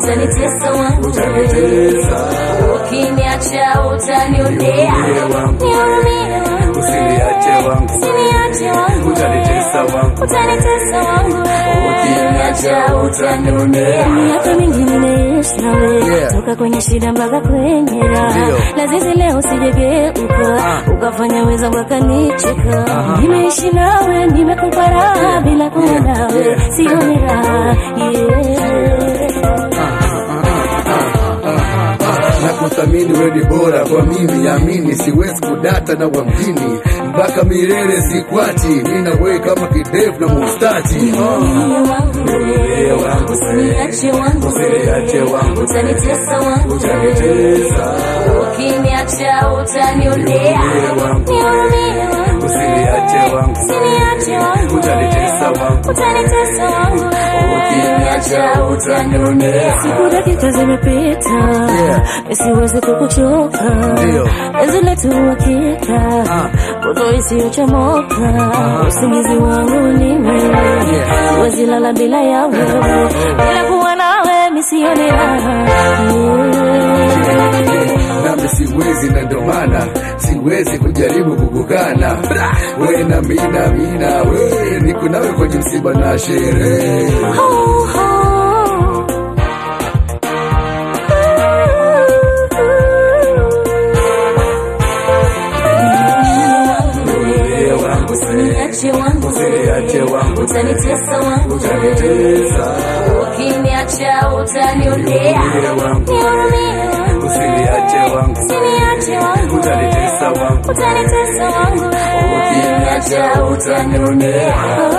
utanitesa wangu utanitesa ukiniacha utanionea wangu. nihurumie wangu Usiniache wangu. usiniache wangu utanitesa wangu utanitesa wangu ukiniacha utanionea miaka mingi nimeishi nawe Yeah. toka kwenye shida mpaka kwenye raha Ndio. lazizi leo sijegeuka ukafanya weza wakanicheka nimeishi nawe nimekupa raha bila kuwa nawe yeah. sioni raha yeah. na kuthamini weni bora kwa mimi amini siwezi kudata na wamjini mpaka milele sikwati mina wewe kama kidevu na mustachi Usiniache wangu, Usiniache wangu. utanitesa wangu, Utanitesa. ukiniacha utanionea, wangu. nihurumie wangu, Usiniache wangu. usiniache wangu, Utanitesa wangu. utanitesa wangu, ukiniacha utanionea siku dakika zimepita, Yeah. siwezi kukuchoka, Ndio. penzi letu hakika, moto isiyochomoka, usingizi wangu ni wewe, siwezi lala bila ya wewe, bila kuwa nawe misioni raha Yeah. nami siwezi na ndo maana siwezi kujaribu kukukana we na mina mina we niko nawe kwenye msiba na sherehe Oh, oh. Usiniache wangu, Usiniache wangu. utanitesa wangu, utanitesa ukiniacha utanionea, wangu. nihurumie wangu, usiniache wangu usiniache wangu, utanitesa wangu utanitesa wangu, ukiniacha utanionea